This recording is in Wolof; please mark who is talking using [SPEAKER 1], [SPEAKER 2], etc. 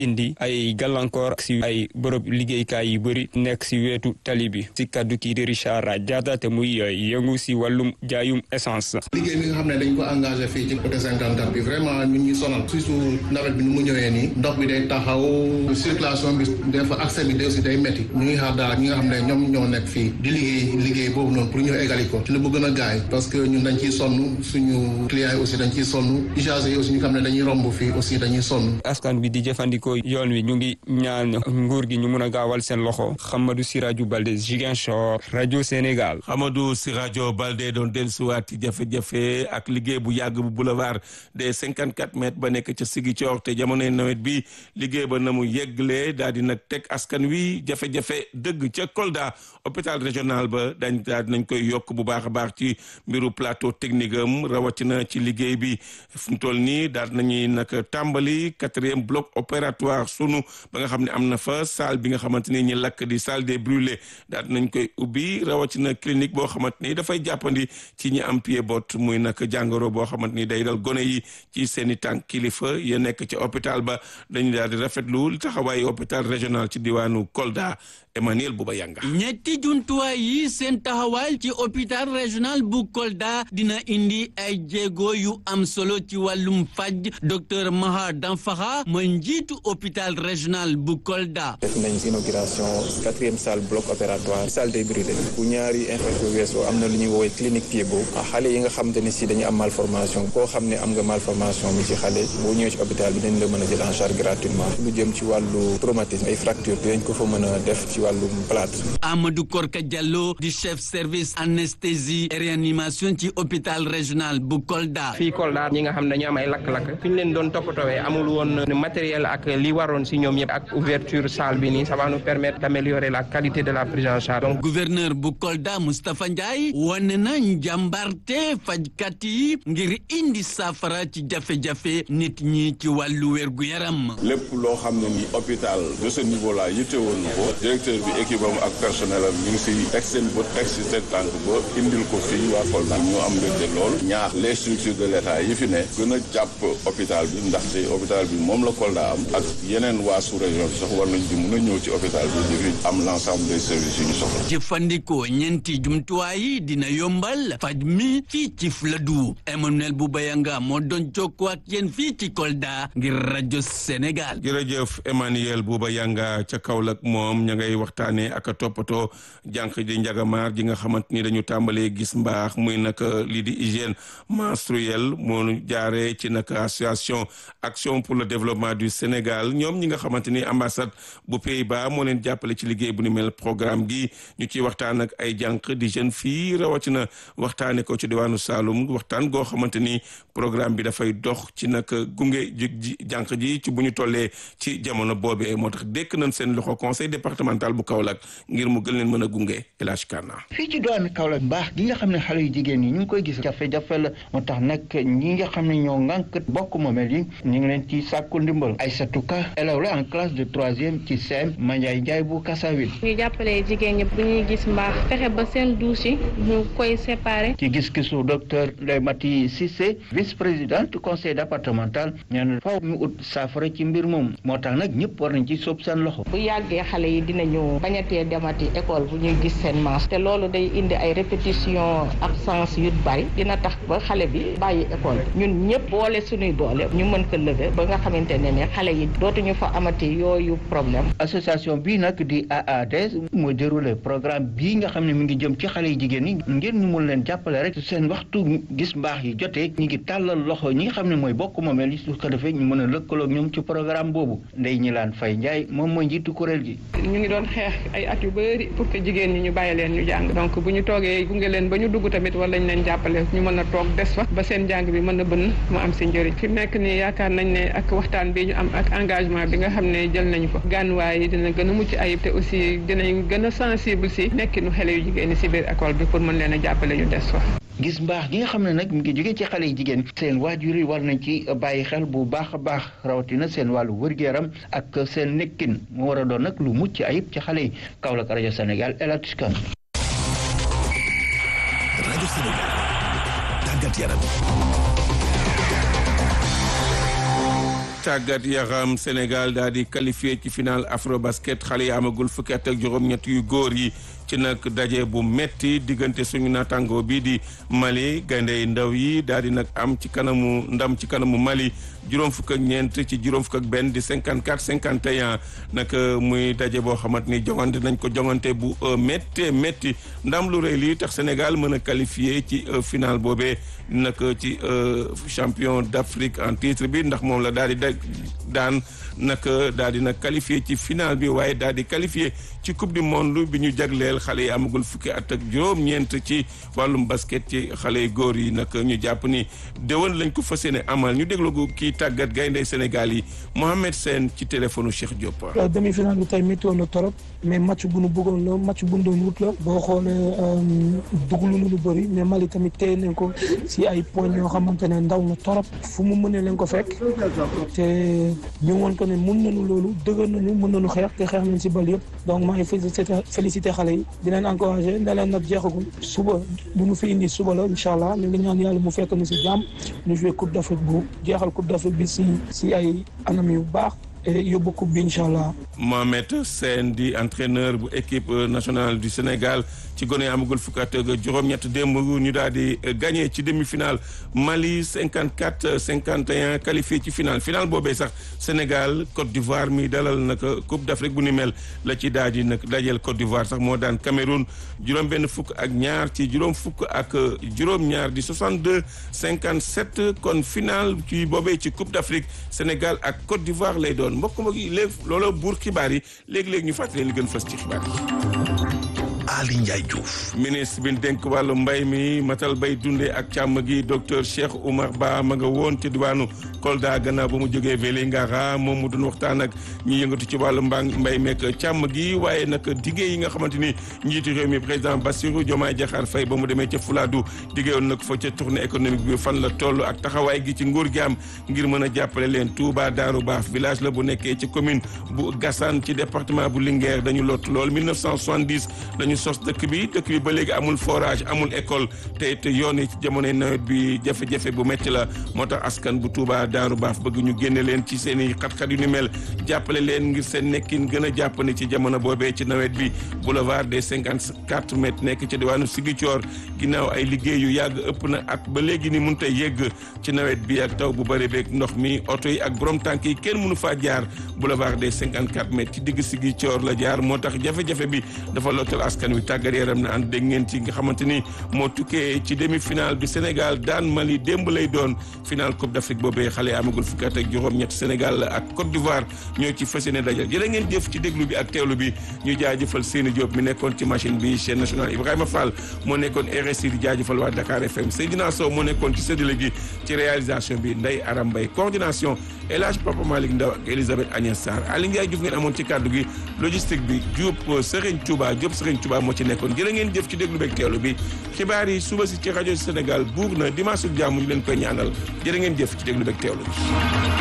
[SPEAKER 1] indi ay gàllankoor si ay bërëb liggéeykaay yu bëri nekk si wetu tali bi si kaddu kii di Richard Diatta te muy yëngu si wàllum jaayum essence.
[SPEAKER 2] liggéey bi nga xam ne dañ ko engagé fii ci côté 54 bi vraiment ñu ngi sonal surtout nawet bi nu mu ñëwee nii ndox bi day taxaw circulation bi des fois accès bi aussi day métti ñu ngi xaar daal ñi nga xam ne ñoom ñoo nekk fii di liggéey liggéey boobu noonu pour ñu égali ko ci lu mu gën a gaay parce que ñun dañ ciy sonn suñu clients yi aussi dañ ciy sonn usagers yi aussi ñu xam ne dañuy romb fii aussi dañuy sonn.
[SPEAKER 1] askan bi di jëfandikoo yoon wi ñu ngi ñaan nguur gi ñu mun a gaawal seen loxo Hamadou Sirajou Balde Ziguinchor rajo Sénégal.
[SPEAKER 3] Hamadou Sirajou Balde doon dellusiwaat ci jafe-jafe ak liggéey bu yàgg bu boulevard des 54 mètres ba nekk ca Ziguinchor te jamonoy nawet bi liggéey ba na mu yeggle daal di nag teg askan wi jafe-jafe dëgg ca Kolda hôpital régional ba dañ daal nañ koy yokk bu baax a baax ci mbiru plateau technique am rawatina ci liggéey bi fu mu toll nii daal nañuy nag tàmbali quatrième bloc opératoire sunu ba nga xam ne am na fa salle bi nga xamante ni ñi lakk di salle des brûlés daal nañ koy ubbi rawatina clinique boo xamante ni dafay jàppandi ci ñi am pied bot muy nag jàngoro boo xamante ni day dal gone yi ci seen i tànk kilifa ya nekk ci hôpital ba dañu daal di rafetlu taxawaayu hôpital régional ci diwaanu Kolda Emmanuel Bouba Yanga
[SPEAKER 4] ñetti jumtuwaay yi seen taxawaay ci hôpital régional bu Kolda dina indi ay jéego yu am solo ci wàllum faj docteur Maha Danfaxa mooy njiitu hôpital régional bu Kolda.
[SPEAKER 5] def nañ inauguration quatrième salle bloc opératoire salle des brûlés bu ñaari infection weesoo am na lu ñuy woowee clinique Piedbot xale yi nga xamante ne si dañu am malformation koo xam ne am nga malformation mi ci xale boo ñëwee ci hôpital bi dañ la mën a jël en charge gratuitement lu jëm ci wàllu traumatisme ay fracture dinañ ko fa mën a def ci wàllum plâtre.
[SPEAKER 4] Amadou Korka Diallo di chef service anesthésie et réanimation ci hôpital régional bu Kolda.
[SPEAKER 6] fii Kolda ñi nga xam ne dañu am ay lakk-lakk fi ñu leen doon toppatoowee amul woon matériel ak li waroon si ñoom yëpp ak ouverture salle bi nii ça va nous permettre d'améliorer la qualité de la prise en charge. donc
[SPEAKER 4] gouverneur bu Kolda Moustapha Ndiaye wane na njàmbarte fajkat yi ngir indi saafara ci jafe-jafe nit ñi ci wàllu wérgu yaram.
[SPEAKER 7] lépp loo xam ne ni hôpital de ce niveau là yittewoon na ko directeur bi équipe am ak personnel am ñu ngi si teg seen bët teg si seen tànk ba indil ko fii waa Kolda ñu am mbégte lool ñaax les structures de l'état yi fi ne gën a jàpp hôpital bi ndaxte hôpital bi moom la Kolda am ak yeneen waa sous région bi sax war nañ di mun a ñëw ci hôpital bi di fi am l'ensemble des services yi ñu soxla.
[SPEAKER 4] jëfandikoo ñeenti jumtuwaay yi dina yombal faj mi fii ci Fladou Emmanuel Boubayanga moo doon jokkoo ak yéen fii ci Kolda ngir rajo Sénégal.
[SPEAKER 3] jërëjëf Emmanuel Boubayanga ca Kaolack moom ña ngay waxtaanee ak a toppatoo jànq di njagamaar ji nga xamante ni dañu tàmbalee gis mbaax muy nag lii di hygiène menstruelle moo jaaree ci nag association action pour le développement du Sénégal ñoom ñi nga xamante ni ambassade bu Pays-Bas moo leen jàppale ci liggéey bu ni mel programme gi ñu ciy waxtaan ak ay jànq di jeune fii rawatina waxtaanee ko ci diwaanu Saloum waxtaan goo xamante ni programme bi dafay dox ci nag gunge ji jànq ji ci bu ñu tollee ci jamono boobee moo tax dékk nañ seen loxo conseil départemental bu Kaolack ngir mu gën leen mën a gunge El Hadj Kana
[SPEAKER 8] fii ci doon Kaolack mbaax gi nga xam ne xale yu jigéen yi ñu ngi koy gis jafe-jafe la moo tax nag ñi nga xam ne ñoo ngànk bokk moomeel yi ñu ngi leen ci sàkku ndimbal Aïssatou Ka élève la en classe de troisième ci CEM Mandiaye Ndiaye bu Kassawil
[SPEAKER 9] ñu jàppale jigéen ñi bu ñuy gis mbaax fexe ba seen douche yi ñu koy séparer
[SPEAKER 8] ci gis-gisu docteur Ndeye Mati Cissé vice-présidente conseil départemental nee na faw ñu ut saafara ci mbir moom moo tax nag ñëpp war nañ ci sóob seen loxo
[SPEAKER 10] bu yàggee xale yi dinañu bañatee demati école bu ñuy gis seen maas te loolu day indi ay répétition absence yu bari dina tax ba xale bi bàyyi école ñun ñëpp boole suñuy doole ñu mën ko lever ba nga xamante ne ne xale yi dootuñu fa amati yooyu problème
[SPEAKER 8] association bii nag di AADS mooy déroulé programme bii nga xam ne mi ngi jëm ci xale yi jigéen ñi ngir ñu mun leen jàppale rek seen waxtu gis mbaax yi jotee ñi ngi tàllal loxo ñi nga xam ne mooy bokk moomeel yi su ko defee ñu mën a lëkkaloo ñoom ci programme boobu ndey ñi laan fay njaay moom mooy njiitu kuréel gi
[SPEAKER 11] ñu ngi doon xeex ay at yu bëri pour que jigéen ñi ñu bàyyi leen ñu jàng donc bu ñu toogee gunge leen ba ñu dugg tamit wala ñu leen jàppale ñu mën a toog des fa ba seen jàng bi mën a bënn mu am si njëriñ fi mu nekk nii yaakaar nañ ne ak waxtaan bi ñu am ak engagement bi nga xam ne jël nañu ko gànnuwaay yi dina gën a mucc ayib te aussi dinañ gën a sensible si nekkinu xale yu jigéen ñi si biir école bi pour mën leen a jàppale ñu des fa
[SPEAKER 8] gis mbaax gi nga xam ne nag mi ngi jóge ci xale yi jigéen seen waajur yi war nañ ci bàyyi xel bu baax a baax rawatina seen wàllu wërgu-yaram ak seen nekkin mu war a doon nag lu mucc ayib ci xale yi Kaolack rajo Sénégal El Hadj Kane
[SPEAKER 12] rajo Sénégal tàggat yaram
[SPEAKER 3] tàggat yaram Sénégal daal di qualifié ci final Afrobasket xale yi amagul fukki at ak juróom-ñett yu góor yi ci nag daje bu metti diggante suñu naataango bi di Mali gaynde ndaw yi daal di nag am ci kanamu ndam ci kanamu Mali juróom fukk ak ñeent ci juróom fukk ak benn di 54 51 nag muy daje boo xamante ni jongante nañ ko jongante bu métti métti ndam lu rëy lii tax Sénégal mën a qualifié ci final boobee nag ci champion d'Afrique en titre bi ndax moom la daal di daan nag daal di nag qualifié ci final bi waaye daal di qualifié ci coupe du monde bi ñu jagleel xale yi amagul fukki at ak juróom-ñeent ci wàllum basket ci xale yu góor yi nag ñu jàpp ni déwén lañ ko fas yéene amal ñu déglu ko kii tàggat gaynde Sénégal yi Mohamed Sène ci téléphone Cheikh Diop.
[SPEAKER 12] demi-finale bi tey météo na torop mais match bu nu bëggoon la match bu nu doon wut la boo xoolee duglu lu bëri mais Mali tamit téye nañ ko si ay points yoo xamante ne ndaw na torop fu mu mënee leen ko fekk te ñu woon ko ne mun nañu loolu dëgër nañu mën nañu xeex te xeex nañ si bal yëpp donc maa ngi félicité félicité xale yi di leen encouragé ne leen nag jeexagul suba bu ñu fi indi suba la incha allah ñu ngi ñaan yàlla mu fekk ñu si jàmm ñu joué coupe d' Afrique bu jeexal coupe d' Afrique bi si si ay anam yu baax yóbbu coupe bi incha allah.
[SPEAKER 3] Mohamed Sène di entraîneur bu équipe nationale du Sénégal ci gone amagul fukki at ak juróom-ñett démb ñu daal di gagné ci demi-finale Mali 54 51 qualifié ci finale finale boobee sax Sénégal Côte d'Ivoire mi dalal nag coupe d'Afrique bu ni mel la ci daal di nag dajeel Côte d'Ivoire sax moo daan Cameroun juróom-benn fukk ak ñaar ci juróom fukk ak juróom-ñaar di 62 57 kon finale ci boobee ci coupe d'Afrique Sénégal ak Côte d'Ivoire lay doon. mbokk mbokk yi léegi looloo buur xibaar yi léegi-léegi ñu fàttali li gën fës ci xibaar yi
[SPEAKER 13] Ali Ndiaye Diouf
[SPEAKER 3] ministre bi dénk wàllu mbay mi matal bay dundee ak càmm gi docteur Cheikh Oumar Ba ma nga woon ci diwaanu Kolda gannaaw ba mu jógee Vélingara moom mu doon waxtaan ak ñi yëngatu ci wàllu mbaa mbay meek càmm gi waaye nag diggé yi nga xamante ni njiitu réew mi président Bassirou Diomaye Diakhar Faye ba mu demee ca Fuladu diggé woon nag fa ca tournée économique bi fan la toll ak taxawaay gi ci nguur gi am ngir mën a jàppale leen Touba Darou Baaf village la bu nekkee ci commune bu Gassane ci département bu Linguère dañu lott lool 1970 lañu sos dëkk bi dëkk bi ba léegi amul forage amul école te it yoon yi ci jamonoy nawet bi jafe-jafe bu métti la moo tax askan bu Touba Daaru Baaf bëgg ñu génne leen ci seen i xat-xat yu ni mel jàppale leen ngir seen nekkin gën a jàppandi ci jamono boobee ci nawet bi boulevard des cinquante quatre mètres nekk ci diwaanu Ziguinchor ginnaaw ay liggéey yu yàgg ëpp na at ba léegi ni mun tey yegg ci nawet bi ak taw bu bëri beeg ndox mi oto yi ak borom tànk yi kenn mënu faa jaar boulevard des cinquante quatre mètres ci digg Ziguinchor la jaar moo tax jafe-jafe bi dafa lottal askan wi tàggat yaram na ànd dégg ngeen ci nga xamante ni moo tukkee ci demi-finale bi Sénégal daan Mali démb lay doon finale Coupe d'Afrique boobee xale amagul fukki at ak juróom-ñett Sénégal ak Côte d'Ivoire ñoo ci fas yéene dajal jërë ngeen jëf ci déglu bi ak teewlu bi ñu jaajëfal Seyni Diop mi nekkoon ci machine bi chaîne nationale Ibrahima Fall moo nekkoon RSI di jaajëfal waa Dakar FM Seydina Sow moo nekkoon ci séddale gi ci réalisation bi Ndeye Aram Mbaye coordination El Hadj Papa Malick Ndaw ak Elisabeth Agnès Sarr Aly Ndiaye Diouf ngeen amoon ci kàddu gi logistique bi Diop Serigne Touba Diop Serigne Touba moo ci nekkoon jërë ngeen jëf ci déglu beeg teewlu bi xibaar yi suba si ci rajo Sénégal buur na dimanche su jàmm ñu leen koy ñaanal jërë ngeen jëf ci déglu beeg teewlu bi